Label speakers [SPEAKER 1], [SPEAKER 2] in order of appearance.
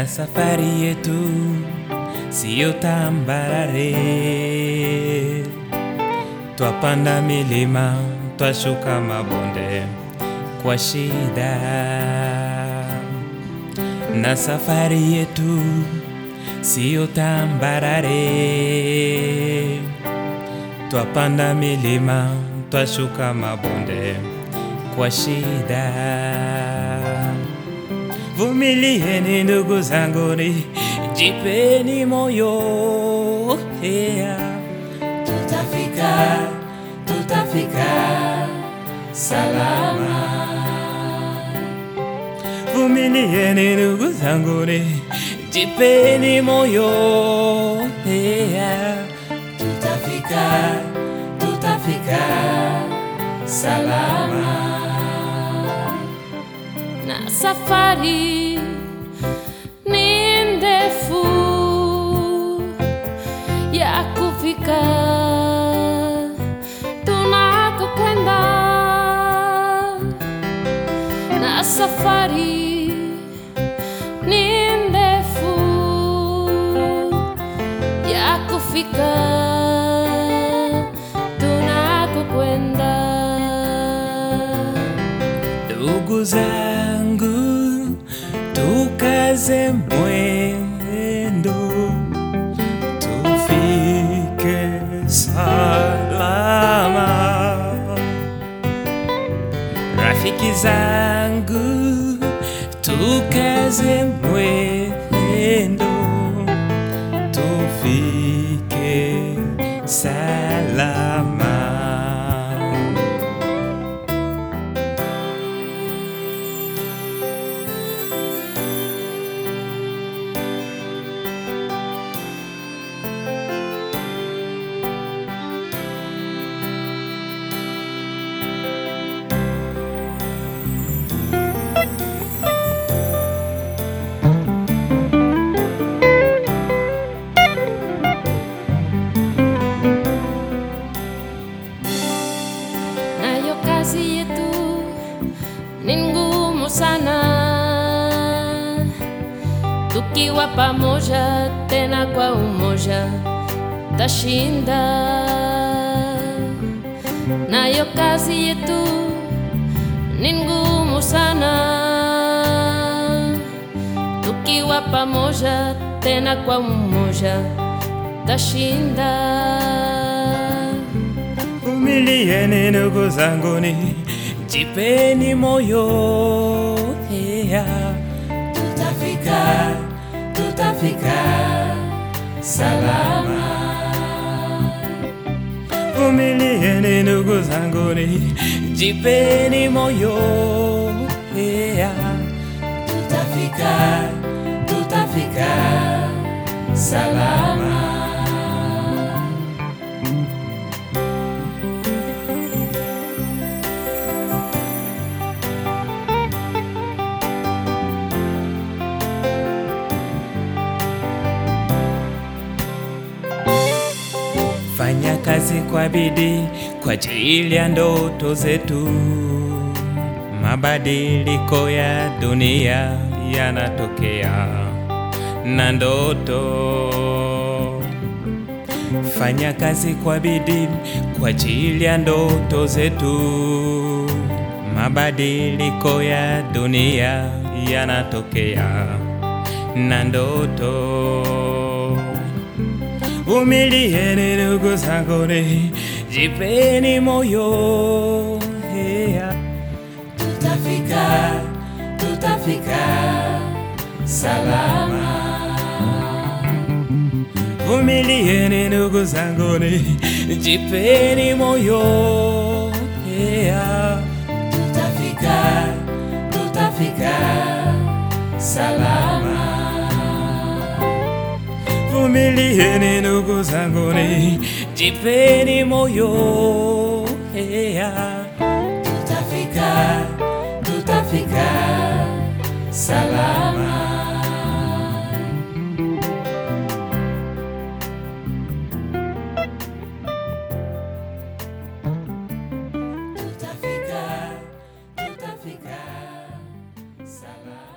[SPEAKER 1] na safari yetu siyo tambarare, twapanda milima, twashuka mabonde kwa shida, na safari yetu siyo tambarare, twapanda milima, twashuka mabonde kwa shida. Vumilieni ndugu zanguni, jipeni moyo yeah. Tutafika, tutafika salama. Vumilieni ndugu zanguni, jipeni moyo yeah. Tutafika, tutafika salama.
[SPEAKER 2] na safari ni ndefu ya kufika tunakokwenda, na safari ni ndefu ya kufika tunakokwenda.
[SPEAKER 1] Ndugu zangu, tukaze mwendo, tufike salama. Rafiki zangu, tukaze mwendo, tufike salama.
[SPEAKER 2] nayo kazi yetu ni ngumu sana, tukiwa pamoja tena kwa umoja tashinda. Nayo kazi yetu ni ngumu sana, tukiwa pamoja tena kwa umoja tashinda.
[SPEAKER 1] Vumilieni ndugu zanguni, jipeni moyo yeah. Tutafika, tutafika salama. Vumilieni ndugu zanguni, jipeni moyo yeah. Tutafika, tutafika salama. Fanya kazi kwa bidii kwa ajili ya ndoto zetu. Mabadiliko ya dunia yanatokea na ndoto. Fanya kazi kwa bidii kwa ajili ya ndoto zetu. Mabadiliko ya dunia yanatokea na ndoto. Vumilieni ndugu zanguni, jipeni moyo yeah. Tutafika, tutafika salama. Vumilieni ndugu zanguni, jipeni moyo yeah. Tutafika, tutafika salama. Vumilieni ndugu zanguni, jipeni moyo yeah. Tutafika, tutafika salama. Tutafika, tutafika salama.